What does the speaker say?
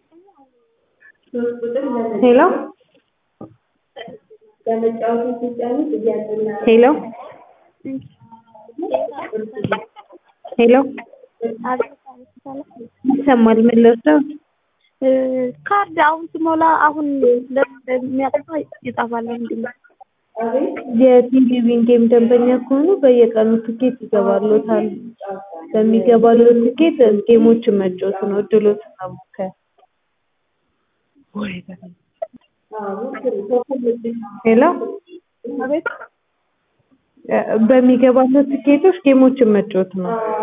ሄሎ ሄሎ ሄሎ ይሰማል ምን ልርዳው? ካርድ አሁን ስሞላ አሁን የሚያጠፋ ይጠፋል። ምንድን ነው? የቴሌቪዥን ጌም ደንበኛ ከሆኑ በየቀኑ ትኬት ይገባሎታል። በሚገባሎት ትኬት ጌሞችን መጫወት ነው፣ እድሎትን መሞከር። ሄሎ አቤት በሚገባሎት ትኬቶች ጌሞችን መጫወት ነው።